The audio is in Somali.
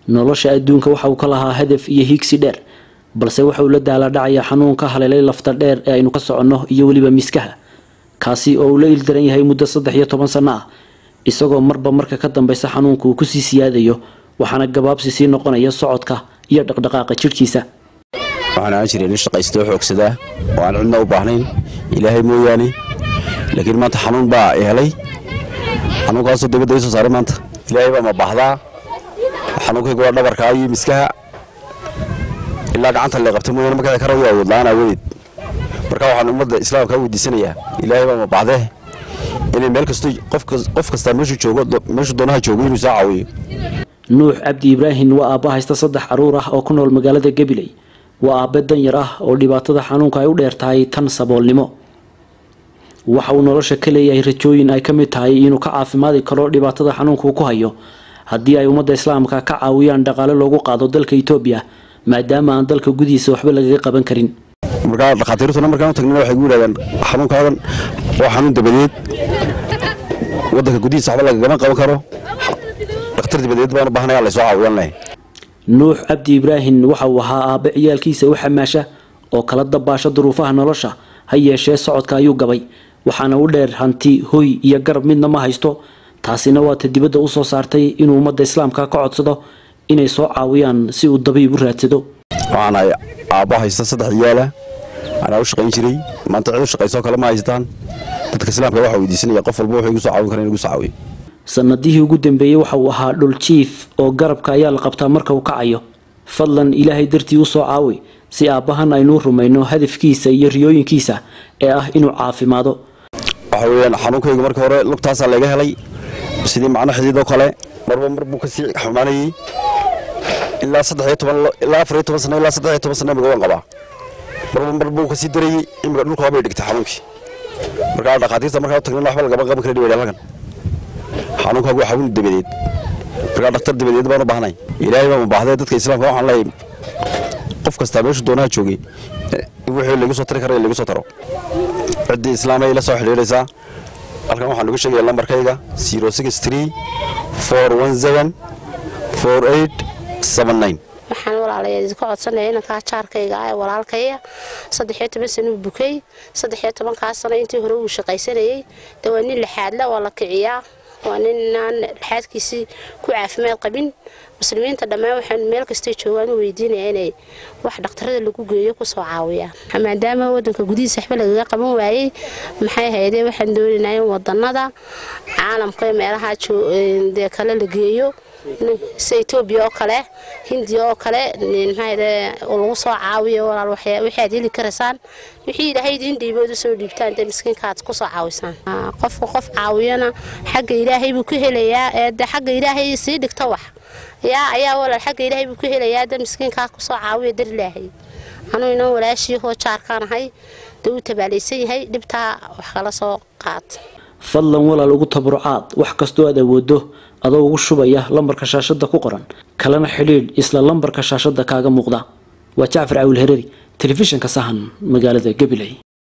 nolosha adduunka waxa uu ka lahaa hadaf iyo hiigsi dheer balse waxa uu la daala dhacaya xanuunka haleelay lafta dheer ee aynu ka soconno iyo weliba miskaha kaasi oo uu la ildaran yahay muddo saddex iyo toban sanno ah isagoo marba marka ka dambeysa xanuunka uu kusii siyaadayo waxaana gabaabsi sii noqonaya socodka iyo dhaqdhaqaaqa jidhkiisa waxaan ahaan jiray nin shaqaystoo xoogsadaa oo aan cidna u baahnayn ilaahay mooyaane laakiin maanta xanuun baa helay xanuunkaasoo dabadda ii soo saaray maanta ilaahay baa ma baahdaa xanuunkayga waa dhabarkaa iyo miskaha ilaa gacanta lee qabtay mooyaane markaa ka rawi awood la-aan aawadeed marka waxaan ummadda islaamka weydiisanayaa ilaahay baa ma baahdee inay meel kasto qof kastaa meeshuu joogo meeshuu doonaha joogo inuu soo caawiyo nuux cabdi ibraahim waa aabba haysta saddex caruur ah oo ku nool magaalada gabiley waa aabbe danyar ah oo dhibaatada xanuunka ay u dheer tahay tan saboolnimo waxa uu nolosha ka leeyahay rajooyin ay ka mid tahay inuu ka caafimaadi karo dhibaatada xanuunka uu ku hayo haddii ay ummadda islaamka ka caawiyaan dhaqaale loogu qaado dalka etoobiya maadaama aan dalka gudihiisa waxba lagaga qaban karin markaa dhakhaatiirtuna markaan u tagnina waxay gu yidhahdeen xanuunkaadan waa xanuun dabadeed waddanka gudihiisa waxba lagagama qaban karo dhakhtar dabadeed baan u baahnaya laysoo caawiyan leh nuux cabdi ibraahim waxa uu ahaa aabbe ciyaalkiisa u xamaasha oo kala dabaasha duruufaha nolosha ha yeeshee socodka ayuu gabay waxaana u dheer hanti hoy iyo garab midna ma haysto taasina waa ta dibadda u soo saartay inuu ummadda islaamka ka codsado inay soo caawiyaan si uu dabiib u raadsado waxaanahay aabbo haysta saddex ciyaala anaa u shaqayn jiray maanta cid u shaqaysoo kale ma haystaan dadka islaamka waxaa weydiisanaya qof walba wuxuu igu soo caawin kara in igu soo caawiyo sanadihii ugu dambeeyey waxa uu ahaa dhul jiif oo garabka ayaa la qabtaa marka uu kacayo fadlan ilaahay dartii u soo caawi si aabbahan aynuu rumayno hadafkiisa iyo riyooyinkiisa ee ah inuu caafimaado waxa weeyaan xanuunkaygu marka hore lugtaasaa laga helay sidii macno xididoo kale marba mar buu kasii xumaanayey ilaa saddex iyo toban ilaa afar iyo toban sano ilaa saddex iyo toban sano imiga waan qabaa marba mar buu kasii darayey imiga dhulka waabay dhigtay xanuunkii markaa dhakhaatiirta markaa u tagnina waxba lagama qaban kara dhibayda halkan xanuunkaagu waa xanuun dabadeed markaa dhakhtar dabadeed baan u baahnay ilaahay baa ma baahday dadka islaamka waxaan leeyahay qof kastaa meeshuu doonaha joogay wixii lagu soo tari kara lagu soo taro ciddii islaamay la soo xidhiidhaysaa halkan waxaan ugu sheegaya lambarkayga zero six three four one seven four eight seven nine waxaan walaalayaal idinka codsanaya inankaa jaarkayga ah ee walaalkaya saddex iyo toban sano uu bukay saddex iyo tobankaa sano intii hore uu shaqaysanayey de waa nin lixaadla waa la kiciyaa waa nin aan lixaadkiisii ku caafimaad qabin muslimiinta dhammaan waxaan meel kastay joogaan u weydiinaya inay wax dhakhtarada lagu geeyo kusoo caawiyaan maadaama wadanka gudihiisa waxba lagaga qaban waayey maxay haydee waxaan doonaynaa in wadanada caalamka meelaha dee kale la geeyo sida etoobiya oo kale hindiya oo kale maxaayde lagu soo caawiyo walaal wixii aad heli karaysaan wixii ilaahay idiin dhiibood usoo dhiibtaan dee miskiinka aad kusoo caawisaan qofka qof caawiyana xagga ilaahay buu ka helayaa ee de xagga ilaahay sii dhigta wax yaa ayaa walaal xagga ilaahay buu ka helayaa de miskiinkaa kusoo caawiya dar ilaahay anuu inan walaashii hoo jaarkaanahay dee uu tabaalaysan yahay dhibtaa wax kala soo qaata fadlan walaal ugu tabarucaad wax kastoo aad awoodo adoo ugu shubaya lambarka shaashada ku qoran kalena xidhiidh isla lambarka shaashada kaaga muuqda waa jacfar cawil hereri telefishinka sahan magaalada gabiley